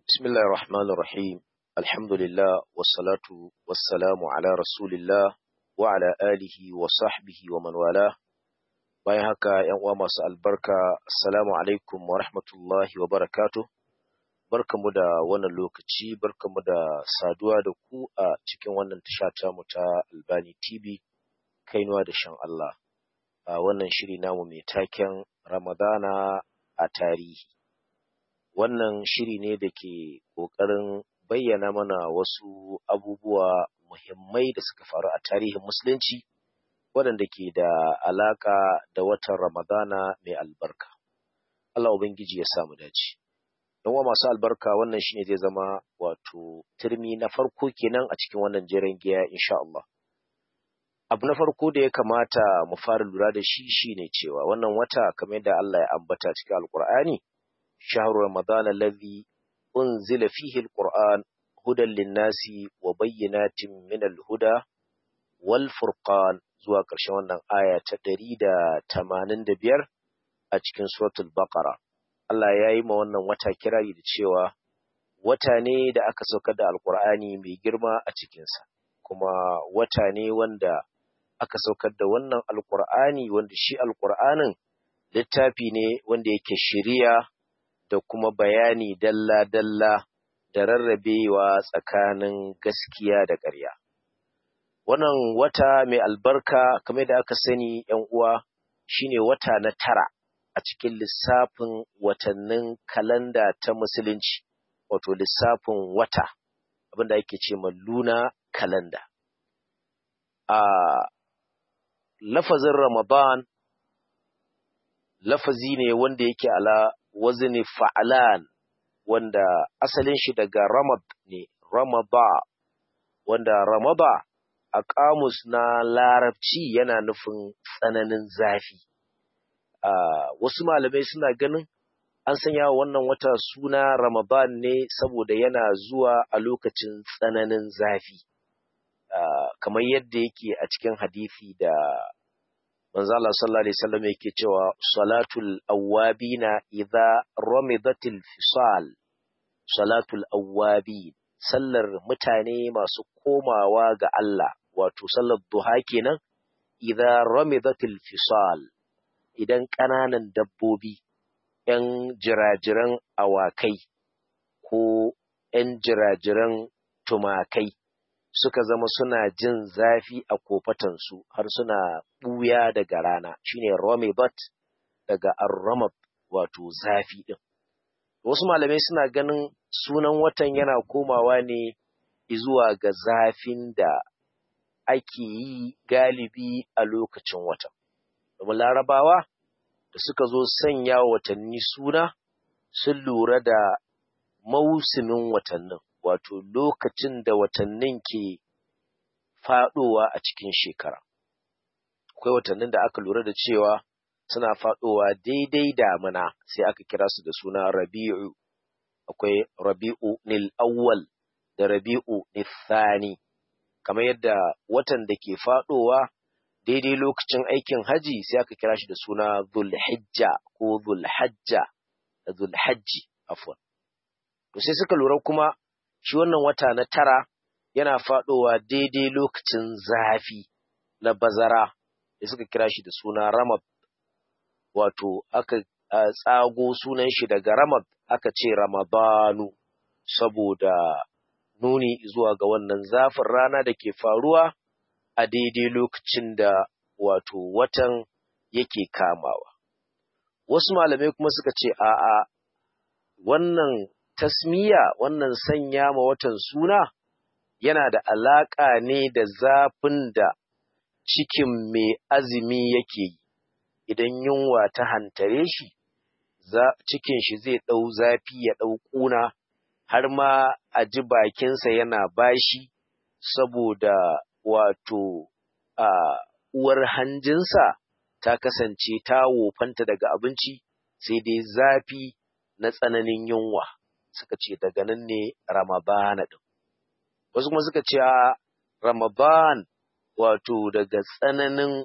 بسم الله الرحمن الرحيم الحمد لله والصلاة والسلام على رسول الله وعلى آله وصحبه ومن والاه bayan haka ‘yan uwa masu albarka assalamu alaikum wa rahmatullahi wa barakatuh barkamu da wannan lokaci barkamu da saduwa da ku a cikin wannan tasha mu ta albani tv kainuwa da shan Allah a wannan shiri namu mai taken ramadana a tarihi wannan shiri ne da ke ƙoƙarin bayyana mana wasu abubuwa muhimmai da suka faru a tarihin musulunci waɗanda ke da alaƙa da watan Ramadana mai albarka. Allah Ubangiji ya samu dace. Don wa masu albarka wannan shine zai zama wato turmi na farko kenan a cikin wannan jeren giya insha Allah. Abu na farko da ya kamata mu fara lura da shi shine cewa wannan wata kamar yadda Allah ya ambata cikin Alƙur'ani شهر رمضان الذي أنزل فيه القرآن هدى للناس وبينات من الهدى والفرقان zuwa ƙarshen wannan aya ta ɗari da tamanin da biyar a cikin suratul baqara Allah ya yi ma wannan wata kirari da cewa wata ne da aka saukar da alkur'ani mai girma a cikinsa kuma wata ne wanda aka saukar da wannan alkur'ani wanda shi alkur'anin littafi ne wanda yake shiriya da kuma bayani dalla-dalla da rarrabewa tsakanin gaskiya da ƙarya. Wannan wata mai albarka kamar da aka sani ‘yan uwa shine wata na tara a cikin lissafin watannin kalanda ta musulunci, wato lissafin wata, abinda ake ce luna kalanda. A lafazin Ramadan lafazi ne wanda yake ala wazni fa'alan wanda asalin shi daga ramad ne ramaba wanda ramaba a kamus na larabci yana nufin tsananin zafi wasu malamai suna ganin an sanya wannan wata suna ramadan ne saboda yana zuwa a lokacin tsananin zafi kamar yadda yake a cikin hadisi da manzo Allah sallallahu alaihi wasallam yake cewa salatul awwabina idza ramidatil fisal salatul awwabin sallar mutane masu komawa ga Allah wato sallar duha kenan idza ramidatil fisal idan ƙananan dabbobi ‘yan jirajiran awakai ko ‘yan jirajiran tumakai suka zama suna jin zafi a kofatansu har suna ɓuya daga rana shine romebat daga arramab wato zafi ɗin. Wasu malamai suna ganin sunan watan yana komawa ne zuwa ga zafin da ake yi galibi a lokacin watan. Domin larabawa da suka zo sanya watanni suna sun lura da mausimin watannin. wato lokacin da watannin ke faɗowa a cikin shekara. Akwai watannin da aka lura da cewa suna faɗowa daidai damina sai aka kira su da suna rabi'u. Akwai rabi'u nil awwal da rabi'u nil thani. Kamar yadda watan da ke faɗowa daidai lokacin aikin haji sai aka kira shi da suna zulhijja ko zulhajja da zulhajji afwan. To sai suka lura kuma shi wannan wata na tara yana faɗowa daidai lokacin zafi na bazara da suka kira shi da suna ramab wato aka tsago sunan shi daga ramab aka ce ramadanu saboda nuni zuwa ga wannan zafin rana da ke faruwa a daidai lokacin da wato watan yake kamawa wasu malamai kuma suka ce a'a wannan tasmiya wannan sanya ma watan suna yana da alaƙa ne da zafin da cikin mai azumi yake yi idan yunwa ta hantare shi cikin shi zai ɗau zafi ya ɗau ƙuna har ma a ji bakinsa yana bashi saboda wato a uwar hanjinsa ta kasance ta wofanta daga abinci sai dai zafi na tsananin yunwa suka ce daga nan ne Ramadana ɗin. Wasu kuma suka ce a Ramadan wato daga tsananin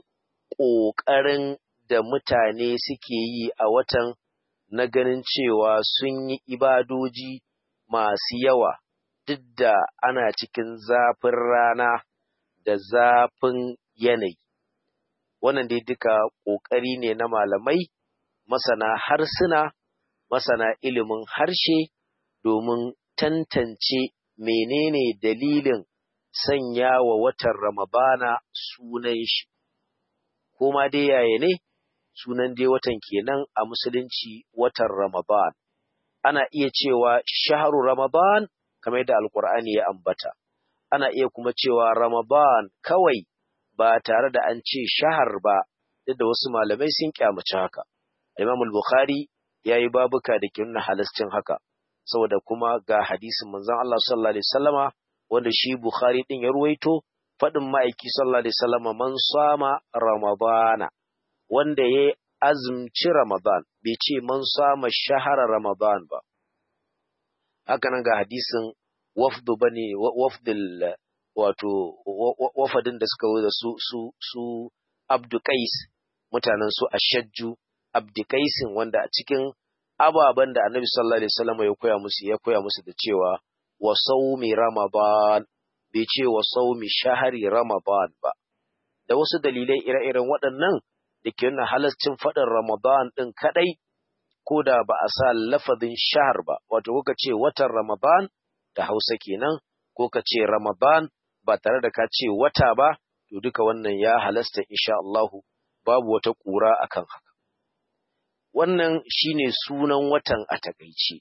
ƙoƙarin da mutane suke yi a watan na ganin cewa sun yi ibadoji masu yawa duk da ana cikin zafin rana da zafin yanayi. Wannan dai duka ƙoƙari ne na malamai, masana harsuna, masana ilimin harshe domin tantance menene dalilin sanya wa watan Ramadana sunan shi. Kuma dai yaya ne, sunan dai watan kenan a musulunci watan Ramadan. Ana iya cewa shaharu Ramadan kamar yadda Alƙur'ani ya ambata. Ana iya kuma cewa Ramadan kawai ba tare da an ce shahar ba, duk da wasu malamai sun kyamaci haka. Imam Bukhari ya yi babuka da ke nuna halascin haka, saboda kuma ga hadisin manzon Allah sallallahu alaihi wasallama wanda shi Bukhari din ya ruwaito faɗin ma'aiki sallallahu alaihi wasallama man sama Ramadana wanda ya azumci Ramadan bai ce man sama shahara Ramadan ba. Haka nan ga hadisin wafdu bane wafdul wato wafadin da suka zo da su su su Abdu Qais mutanen su Ashajju Abdu Qaisin wanda a cikin ababen da Annabi sallallahu alaihi wasallam ya koya musu ya koya musu da cewa wa sawmi Ramadan bai ce wa sawmi shahari Ramadan ba da wasu dalilai ire-iren waɗannan da ke nuna halascin faɗin Ramadan ɗin kaɗai ko da ba a sa lafazin shahar ba wato kuka ce watan Ramadan da Hausa kenan ko ka ce Ramadan ba tare da ka ce wata ba, to duka wannan ya halasta insha Allahu babu wata ƙura akan haka. Wannan shine sunan watan a takaice.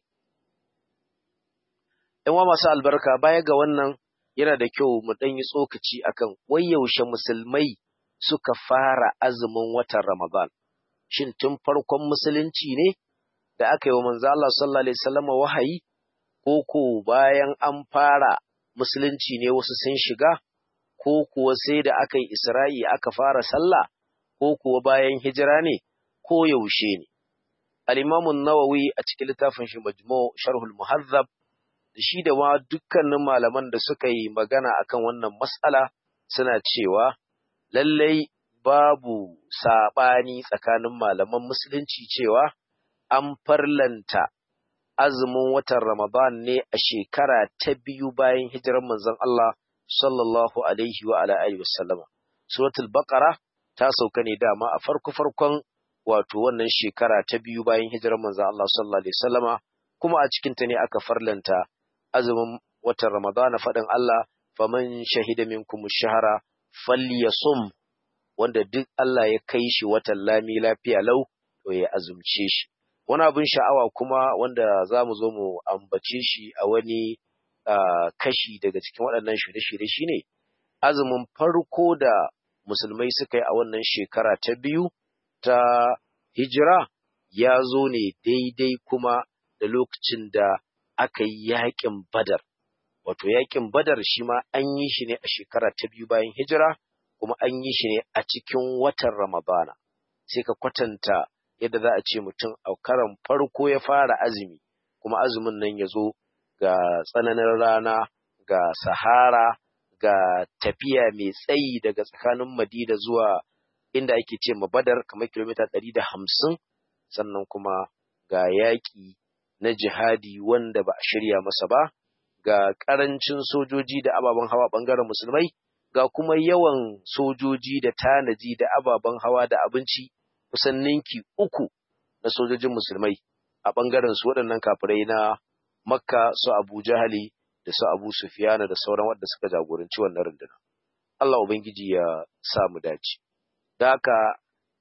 ‘Yan masu albarka baya ga wannan yana da kyau mu ɗan yi tsokaci akan wai yaushe musulmai suka fara azumin watan Ramadan. Shin tun farkon musulunci ne da aka yi wa manzo Allah sallallahu alaihi wasallam wahayi ko ko bayan an fara musulunci ne wasu sun shiga, ko kuwa sai da aka yi Isra'i aka fara sallah, ko kuwa bayan hijira ne, ko yaushe ne. Al'imamun Nawawi a cikin littafin shi Majmu Sharhul Muhazzab, da shi da ma dukkanin malaman da suka yi magana akan wannan matsala suna cewa, lallai babu saɓani tsakanin malaman musulunci cewa an farlanta azumin watan Ramadan ne a shekara ta biyu bayan hijirar manzon Allah sallallahu alaihi wa ala alihi wasallama. Suratul Baqara ta sauka ne dama a farko farkon wato wannan shekara ta biyu bayan hijirar manzon Allah sallallahu alaihi wasallama kuma a cikin ta ne aka farlanta azumin watan Ramadan faɗin Allah faman shahida minkum shahara falyasum wanda duk Allah ya kai shi watan lami lafiya lau to ya azumce shi. wani abin sha'awa kuma wanda za mu zo mu ambace shi a wani kashi daga cikin waɗannan shirye-shirye shine azumin farko da musulmai suka yi a wannan shekara ta biyu ta hijira ya zo ne daidai kuma da lokacin da aka yi yaƙin badar wato yaƙin badar shi ma an yi shi ne a shekara ta biyu bayan hijira kuma an yi shi ne a cikin watan ramadana sai ka kwatanta yadda za a ce mutum a karan farko ya fara azumi kuma azumin nan ya zo ga tsananin rana ga sahara ga tafiya mai tsayi daga tsakanin madina zuwa inda ake ce badar kamar kilomita ɗari da hamsin sannan kuma ga yaƙi na jihadi wanda ba a shirya masa ba ga ƙarancin sojoji da ababen hawa ɓangaren musulmai ga kuma yawan sojoji da tanaji da ababen hawa da abinci kusan ninki uku na sojojin musulmai a ɓangaren su waɗannan kafirai na makka su abu jahali da su abu sufiyana da sauran waɗanda suka jagoranci wannan rundunar Allah ubangiji ya sa mu dace da haka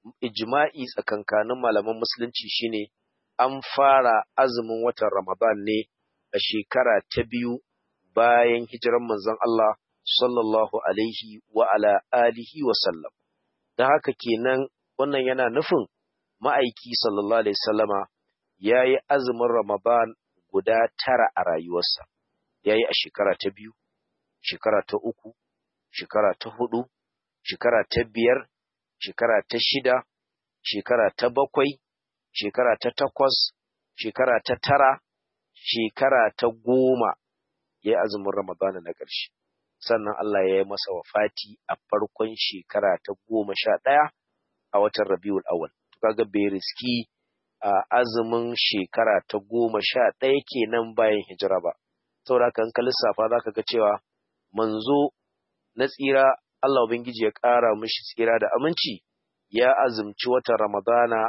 ijma'i tsakankanin malaman musulunci shine an fara azumin watan ramadan ne a shekara ta biyu bayan hijiran manzon Allah sallallahu alaihi wa ala alihi wa sallam da haka kenan wannan yana nufin ma'aiki sallallahu alaihi sallama ya yi azumin Ramadan guda tara a rayuwarsa, ya yi a shekara ta biyu, shekara ta uku, shekara ta hudu, shekara ta biyar, shekara ta shida, shekara ta bakwai, shekara ta takwas, shekara ta tara, shekara ta goma ya yi azumin Ramadan na ƙarshe. Sannan Allah ya yi masa wafati a farkon shekara ta goma sha ɗaya a watan Rabiul Awwal. To kaga bai riski a azumin shekara ta goma sha ɗaya kenan bayan hijira ba saboda kan ka lissafa za ka ga cewa manzo na tsira Allah Ubangiji ya ƙara mishi tsira da aminci ya azumci watan Ramadana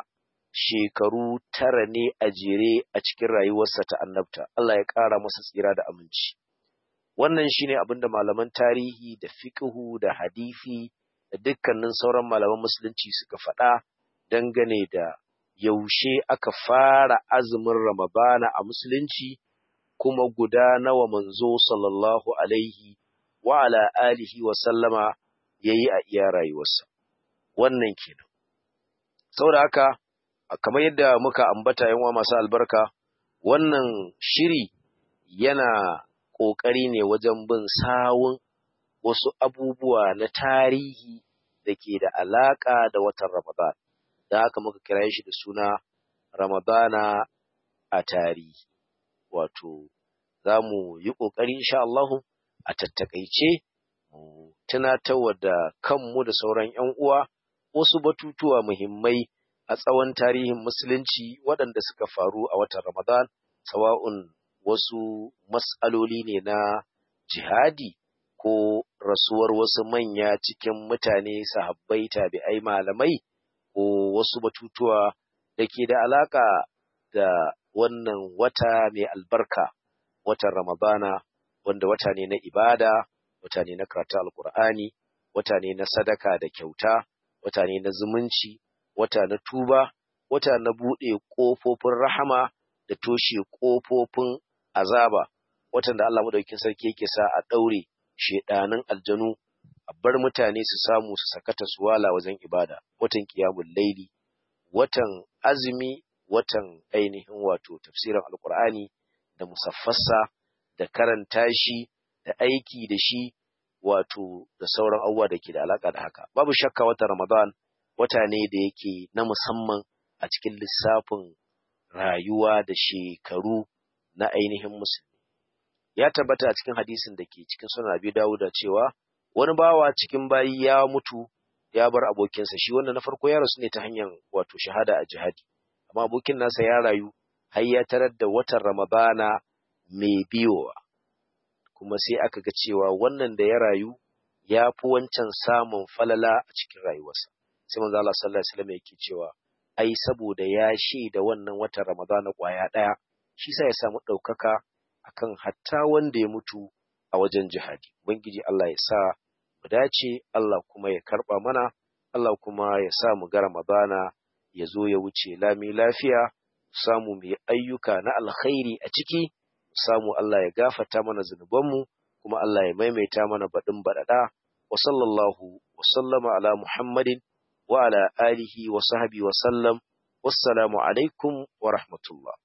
shekaru tara ne a jere a cikin rayuwarsa ta annabta Allah ya ƙara masa tsira da aminci wannan shine abin da malaman tarihi da fiqhu da hadisi da dukkanin sauran malaman musulunci suka faɗa dangane da yaushe aka fara azumin Ramadana a musulunci kuma guda nawa manzo sallallahu alaihi wa ala alihi wa sallama yayi a iya rayuwarsa wannan kenan saboda haka kamar yadda muka ambata yanwa masu albarka wannan shiri yana ƙoƙari ne wajen bin sawun wasu abubuwa na tarihi da ke da alaƙa da watan Ramadan da haka muka kira shi da suna Ramadana a tarihi wato za mu yi ƙoƙari insha Allahu a tattakaice mu tunatarwa da kanmu da sauran 'yan uwa wasu batutuwa muhimmai a tsawon tarihin musulunci waɗanda suka faru a watan Ramadan sawa'un wasu mas'aloli ne na jihadi ko rasuwar wasu manya cikin mutane sahabbai tabi'ai malamai ko wasu batutuwa da ke da alaƙa da wannan wata mai albarka watan Ramadana wanda wata ne na ibada wata ne na karatu alkur'ani wata ne na sadaka da kyauta wata ne na zumunci wata na tuba wata na buɗe ƙofofin rahama da toshe ƙofofin azaba watan da Allah madaukakin sarki yake sa a ɗaure shedanin aljanu a bar mutane su samu su sakata su wala wajen ibada watan qiyamul laili watan azumi watan ainihin wato tafsirin alkur'ani da musaffasa da karanta shi da aiki da shi wato da sauran abubuwa da ke da alaka da haka babu shakka watan ramadan wata ne da yake na musamman a cikin lissafin rayuwa da shekaru na ainihin musulmi ya tabbata a cikin hadisin da ke cikin sunan abi dawuda cewa wani bawa cikin bayi ya mutu ya bar abokinsa shi wanda na farko ya rasu ne ta hanyar wato shahada a jihadi amma abokin nasa ya rayu har ya tarar da watan ramadana mai biyowa kuma sai aka ga cewa wannan da ya rayu ya fi wancan samun falala a cikin rayuwarsa sai manzo Allah sallallahu alaihi wasallam yake cewa ai saboda ya da wannan watan ramadana kwaya daya shi sa ya samu ɗaukaka akan hatta wanda ya mutu a wajen jihadi ubangiji Allah ya sa mu dace Allah kuma ya karba mana Allah kuma ya sa mu ga ramadana ya zo ya wuce lami lafiya samu mu yi ayyuka na alkhairi a ciki samu Allah ya gafata mana zunubanmu kuma Allah ya maimaita mana baɗin baɗaɗa wa sallallahu wa sallama ala Muhammadin wa ala alihi wa sahbihi wa sallam wassalamu alaikum wa rahmatullah